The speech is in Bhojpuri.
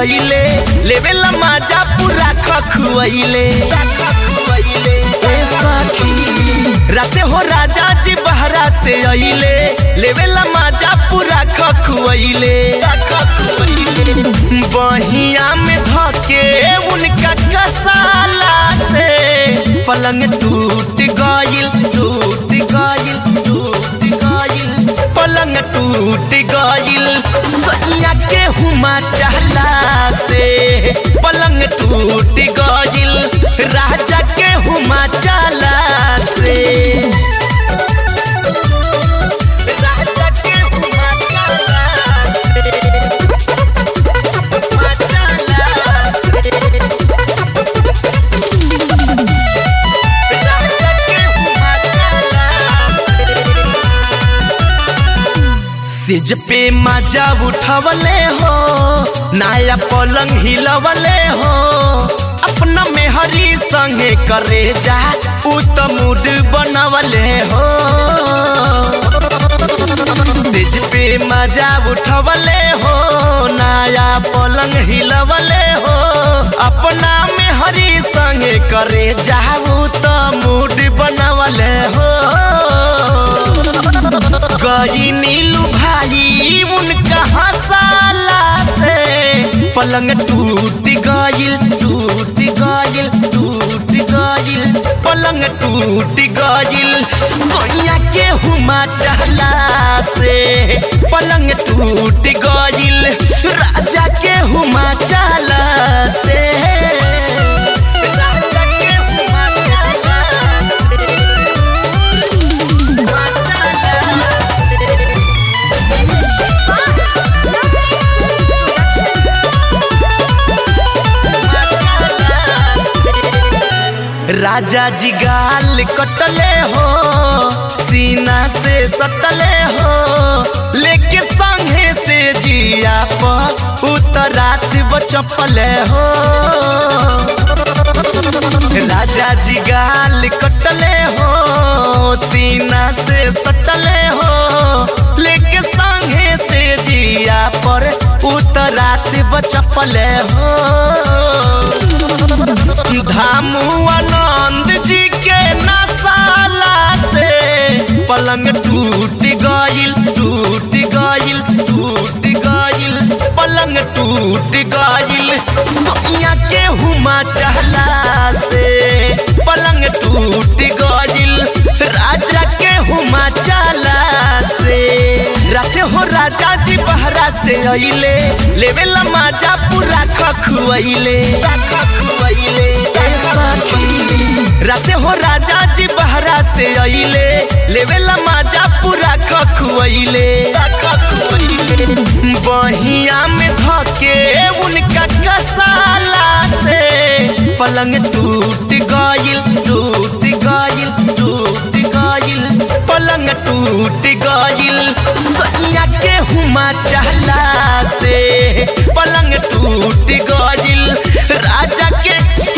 अइले लेवेला माजा पूरा खखुआइले ए सखी राते हो राजा जी बहरा से अइले लेवेला माजा पूरा खखुआइले बहिया में धके उनका कसाला से पलंग टूट गइल टूट गइल टूट गइल पलंग टूट गइल सैया के हुमा चहला से पलंग टूट गइल राजा के हुमा चला से राजा के हुमा चला से हुमा चला से राजा के हुमा चला से सिज पे मजा उठवले हो नया पलंग हिलवले हो अपना मेहरी संगे करे जा उ त मूड बनवले हो सिज पे मजा उठवले हो नया पलंग हिलवले हो अपना मेहरी संगे करे जा उ त मूड बनवले हो गई नीलू भाई उनका हंसाला से पलंग टूट गइल टूट गइल टूट गइल पलंग टूट गइल सोनिया के हुमा चहला से पलंग टूट गइल राजा के हुमा चला से राजा के हुमा चला से हुमा चला राजा जी गाल कटले हो सीना से सटले हो लेके संगे से जिया पर उतरात बचपले हो राजा जी गाल कटले हो सीना से सटले हो लेके संगे से जिया पर उतरात बचपले हो धामू आनंद जी के नसाला से पलंग टूट गइल टूट गइल टूट गइल पलंग टूट गइल सोनिया के हुमा चहला से पलंग टूट गइल राजा के हुमा चला से राते हो राजा जी बहरा से अइले लेवेला माजा पूरा खखुआइले खखुआइले ए सखी राते हो राजा जी बहरा से अइले लेवेला माजा पूरा खखुआइले खखुआइले बहिया में धके उनका कसाला से पलंग टूट गइल टूट गइल टूट गइल पलंग टूट गइल सैया के हुमा चहला से पलंग टूट गइल राजा के